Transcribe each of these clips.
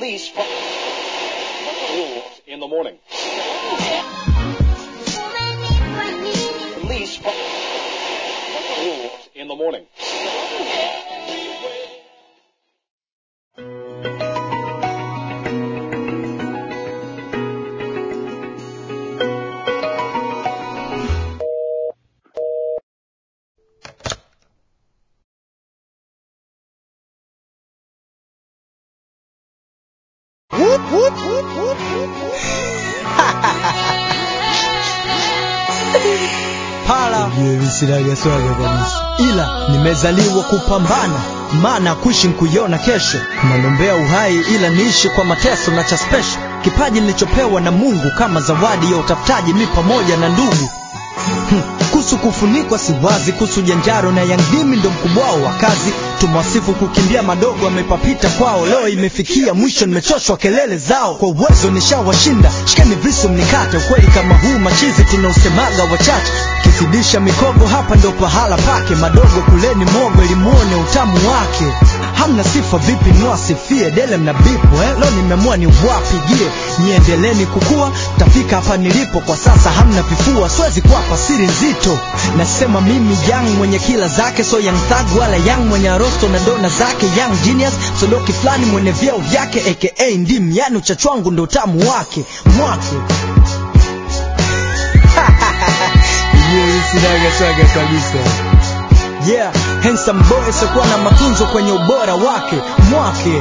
Police fo- rules in the morning. Police fo- rules in the morning. pala sinaga swaga kabisa, ila nimezaliwa kupambana, maana kuishi nkuiona kesho. Nalombea uhai ila niishi kwa mateso na cha special, kipaji nilichopewa na Mungu kama zawadi ya utafutaji, mi pamoja na ndugu Hmm, kuhusu kufunikwa si wazi, kuhusu janjaro na yangdimi ndo mkubwao wa kazi. Tumwasifu kukimbia madogo amepapita kwao, leo imefikia mwisho, nimechoshwa kelele zao. Kwa uwezo nishawashinda, shikeni visu mnikate. Ukweli kama huu machizi tunausemaga wachache, kizidisha mikogo hapa ndo pahala pake. Madogo kuleni mogo ili muone utamu wake. Hamna sifa vipi niwasifie dele mna bipu eh? Leo nimeamua ni wapigie, niendeleni kukua, tafika hapa nilipo kwa sasa. Hamna vifua, siwezi kuwapa siri nzito. Nasema mimi young mwenye kila zake, so young thug wala young mwenye arosto na dona zake, young genius sodoki fulani mwenye vyeo vyake, aka ndim, yani uchachu wangu ndo utamu wake mwake sinaga swaga kabisa yeah handsome boy sikuwa na matunzo kwenye ubora wake mwake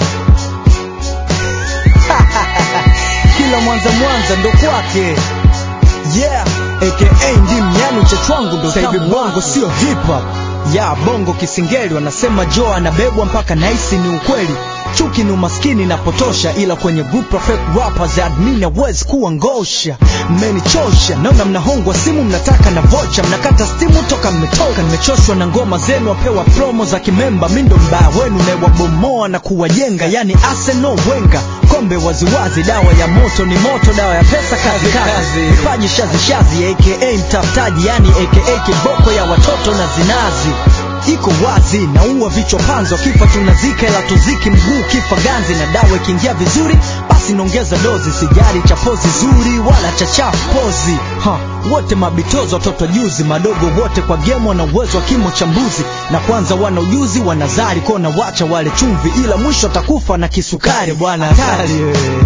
kila mwanza mwanza ndo kwake yeah aka ndim yani uchachu wangu ndo hivi bongo sio hip hop ya bongo kisingeli wanasema joe anabebwa mpaka naisi ni ukweli chuki ni umaskini na potosha ila kwenye group of fake rappers admin hawezi kuwa ngosha mmenichosha naona mnahongwa simu mnataka na vocha mnakata stimu toka mmetoka nimechoshwa na ngoma zenu wapewa promo za kimemba mi ndo mbaya wenu naewabomoa na kuwajenga yani Arsenal Wenger kombe waziwazi dawa ya moto ni moto dawa ya pesa kazi kazi kipaji shazi shazi aka mtafutaji yani aka kiboko ya watoto na zinazi iko wazi naua vichwa panzo kifa tunazika ila tuziki mguu kifa ganzi na dawa ikiingia vizuri basi naongeza dozi sijari cha pozi zuri wala cha chafu pozi ha, wote mabitozo watoto juzi madogo wote kwa gemo wana uwezo wa kimo cha mbuzi na kwanza wana ujuzi wanazari kona wacha wale chumvi ila mwisho atakufa na kisukari bwana hatari wewe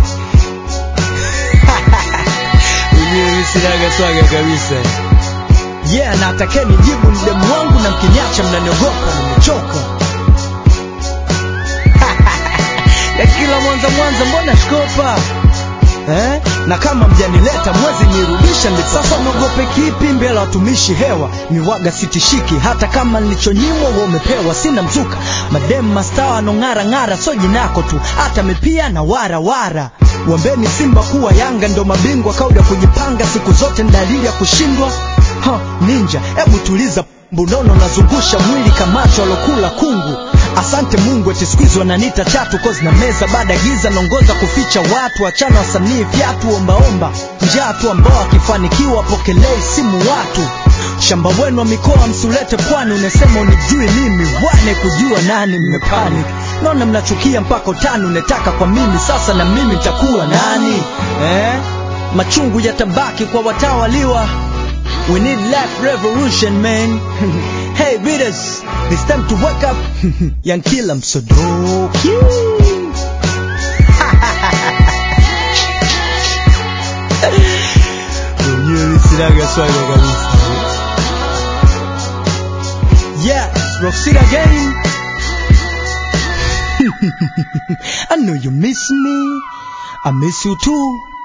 Ujue sinaga swaga kabisa yeah na atakeni jibu ni demu wangu na mkiniacha mnaniogopa nimechoka ya kila mwanza mwanza mbona shkopa eh? na kama mjanileta mwezi nirudisha ndi sasa mwogope kipi mbele ya watumishi hewa miwaga sitishiki hata kama nilichonyimwa wa umepewa sina mzuka mademu mastawa anong'ara ng'ara so jinako tu hata mipia na wara wara wambeni simba kuwa yanga ndo mabingwa kauda kujipanga siku zote ni dalili ya kushindwa ha, ninja hebu tuliza mbunono nazungusha mwili kamacho alokula kungu asante mungu eti squeeze wananiita chatu kozi na meza baada ya giza naongoza kuficha watu achana wasanii fyatu ombaomba njaa tu ambao akifanikiwa pokelei simu watu shamba wenu wa mikoa msulete pwani unasema unijui mimi wane kujua nani mmepanic naona mnachukia mpaka utani unetaka kwa mimi sasa na mimi nitakuwa nani eh? machungu yatabaki kwa watawaliwa We need life revolution, man. hey, readers, it's time to wake up. Young Killer, I'm so dope. Wenyewe sinaga swaga kabisa. Yeah, Roxy again. I know you miss me. I miss you too.